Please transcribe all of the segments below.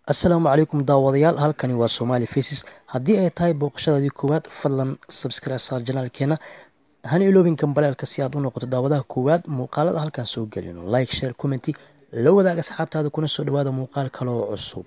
assalaamu calaykum daawadayaal halkani waa somaali faces haddii ay tahay booqashadaadii koowaad fadlan subscribe saar janaalkeena hana iloobin gambaleelka si aad u noqoto daawadaha koowaad muuqaalada halkan soo gelino like share commenty la wadaag asxaabtaada kuna soo dhawaada muuqaal kale oo cusub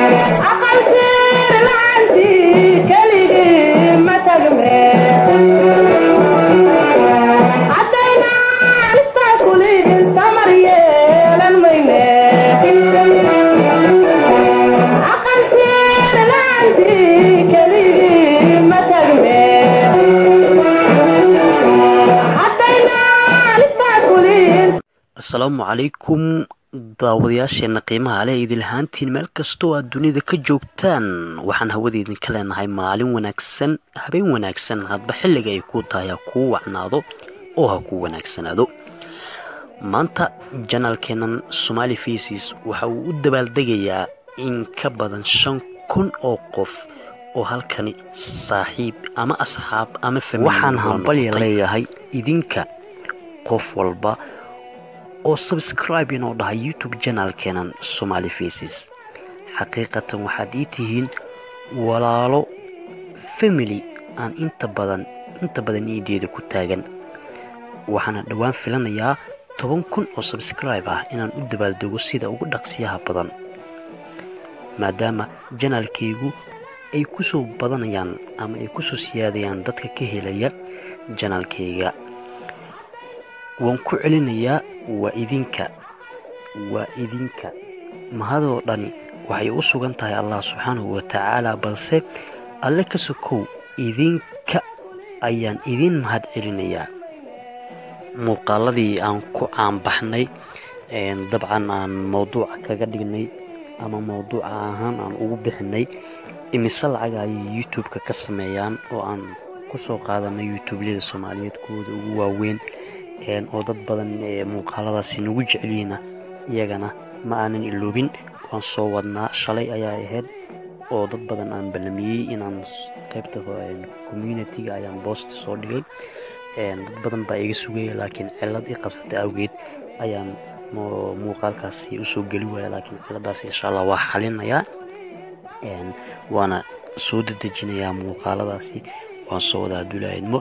asalaamu calaykum daawadayaasheena qiimaha leh idinlahaantiin meel kastoo aad dunida ka joogtaan waxaan hawada idinka leenahay maalin wanaagsan habeen wanaagsan hadba xilliga ay kuu tahay ha kuu wacnaado oo ha kuu wanaagsanaado maanta janaalkeenan somaali faces waxa uu u dabaaldegayaa in ka badan shan kun oo qof oo halkani saaxiib ama asxaab ama waxaan hambalya leeyahay idinka qof walba oo subscribe inoo dhahay youtube janaalkeenan somaali faces xaqiiqatan waxaad ii tihiin walaalo family aan inta badan inta badan iideeda ku taagan waxaana dhowaan filanayaa toban kun oo subscribe ah inaan u dabaaldego sida ugu dhaqsiyaha badan maadaama janaalkaygu ay ku soo badanayaan ama ay ku soo siyaadayaan dadka ka helaya janaalkayga waan ku celinayaa waa idinka waa idinka mahadoo dhani waxay u sugan tahay allah subxaanahu wa tacaala balse alle ka sokow idinka ayaan idin mahad celinayaa muuqaaladii aan ku caanbaxnay dabcan aan mowduuca kaga dhignay ama mowduuca ahaan aan ugu bixinay imise lacaga ayay youtube-ka ka sameeyaan oo aan ku soo qaadanay youtubelyada soomaaliyeed kuwooda ugu waaweyn oo dad badan muuqaaladaasi nagu jecelyihiina iyagana ma aanan iloobin waan soo wadnaa shalay ayaa ahayd oo dad badan aan ballamiyey inaan qaybta communitiga ayaan boosta soo dhigay dad badan baa iga sugaya laakiin cilad i qabsatay awgeed ayaan muuqaalkaasi usoo geli waaya laakiin ciladaas insha allah waa xalinayaa waana soo dedejinayaa muuqaaladaasi waan soo wadaa adulaahidmo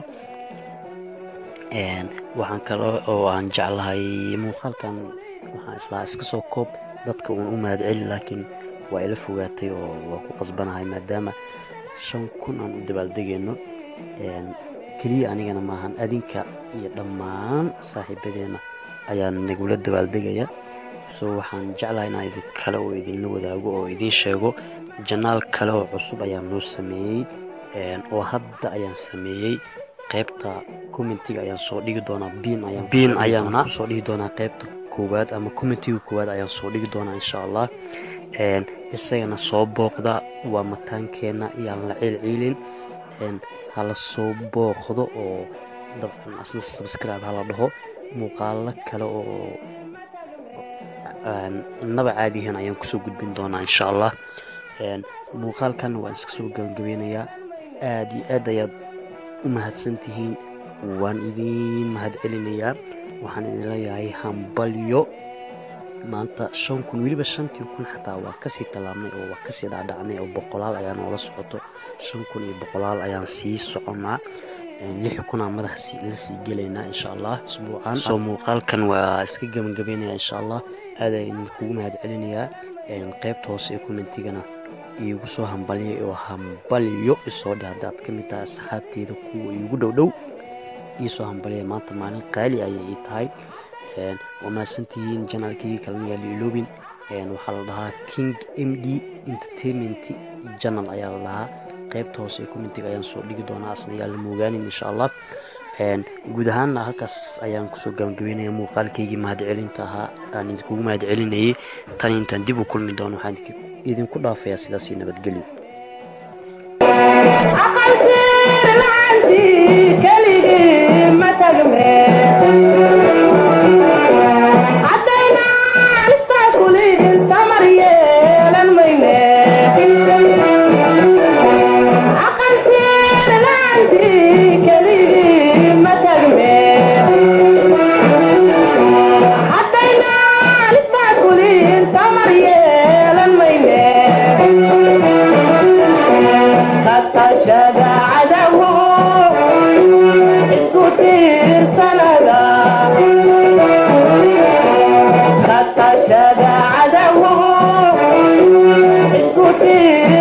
waxaan kale oo aan jeclahay muuqaalkan waxaan islaa iska soo koob dadka uun u mahad celi laakiin waa ila fogaatay oo waa ku qasbanahay maadaama shan kun aan u dabaaldegayno keliya anigana maahan adinka iyo dhammaan saaxiibadeenna ayaan nagula dabaaldegaya so waxaan jeclahay inaan idin kale oo idinla wadaago oo idiin sheego janaal kale oo cusub ayaan noo sameeyey oo hadda ayaan sameeyey qaybta commentiga ayaan soo dhigi doonaa biin ayaan soo dhigi doonaa qaybta koowaad ama commentiga koowaad ayaan soo dhigi doonaa insha allah isagana soo booqda waa mataankeenna iyaan la ciilciilin hala soo booqdo oo dabcan asna subscribe hala dhaho muuqaalo kale oo innaba caadihan ayaan kusoo gudbin doonaa insha allah muuqaalkan waan iska soo gabagabeynayaa aad iyo aad ayaad u mahadsan tihiin waan idiin mahad celinayaa waxaan idin leeyahay hambalyo maanta shan kun weliba shantii kun xataa waa kasii tallaabnay oo waa kasii dhaadhacnay oo boqolaal ayaa noola socoto shan kun iyo boqolaal ayaan sii soconnaa lix kunaa madaxa la sii gelaynaa insha allah isbuucan soo muuqaalkan waa iska gabagabeynaya insha allah aad ayaan kugu mahad celinayaa qaybta hoose ee commentigana iigu soo hambalyay oo hambalyo isoo dhe haddaad ka mid tahay asxaabteeda kuwa iigu dhow dhow iisoo hambalyay maanta maalin qaali ayay ii tahay waa mahadsantihiin janaalkii kalena yaa la iloobin waxaa la dhahaa king m d entertainment janal ayaa la dhahaa qaybta hoose ee commentiga ayaan soo dhigi doonaa asna yaa la moogaanin insha allah guud ahaanna halkaas ayaan kusoo gabagabeynaya muuqaalkaygii mahadcelinta ahaa aan idinkugu mahad celinayay tan intaan dib u kulmi doono waxaan idinku dhaafayaa sidaasii nabadgelyo Hadayna lisa kulin tamar yeelan mayne tashada cadawo isku tiirsanada ka tashada cadawo isku tiir